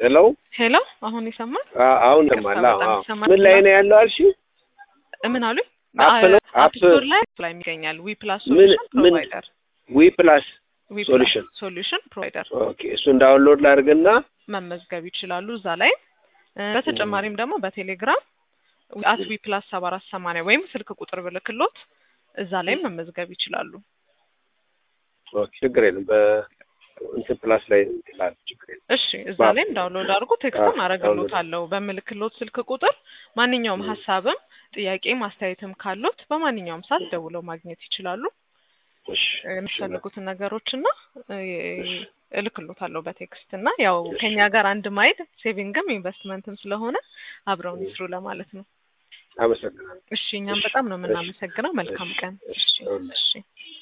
ሄሎ ሄሎ አሁን ይሰማል? አ- አሁን ይቅርታ፣ ሰማላ በጣም ይሰማል። ምን ላይ ነው ያለው አልሽ? ምን አሉኝ? አፕ ነው? አፕ አፕ ስቶር ላይ ላይ ይገኛል። ዊ ፕላስ ምን ሶሉሽን ምን ፕሮቫይደር ዊ ፕላስ ዊ ሶሉሽን ሶሉሽን ፕሮቫይደር ኦኬ፣ እሱን ዳውንሎድ ላድርግና መመዝገብ ይችላሉ እዛ ላይ። እ፣ በተጨማሪም ደግሞ በቴሌግራም አት ዊ ፕላስ ሰባ አራት ሰማንያ ወይም ስልክ ቁጥር ብልክሎት እዛ ላይም መመዝገብ ይችላሉ። ኦኬ፣ ችግር የለም በእንትን ፕላስ ላይ እንትላል ችግር የለም። እሺ እዛ ባ- ላይም ዳውንሎድ አድርጎ ቴክስትም አዎ፣ አረግሎታለሁ በምልክሎት ስልክ ቁጥር። ማንኛውም ሀሳብም ጥያቄም አስተያየትም ካሉት በማንኛውም ሰዓት ደውለው ማግኘት ይችላሉ። እሺ፣ የሚፈልጉትን ነገሮች እና እልክሎታለሁ በቴክስት እና ያው ከኛ ጋር አንድ ማይል ሴቪንግም ኢንቨስትመንትም ስለሆነ አብረውን ይስሩ ለማለት ነው። አመሰግናለሁ። እሺ እኛም በጣም ነው የምናመሰግነው። መልካም ቀን። እሺ እሺ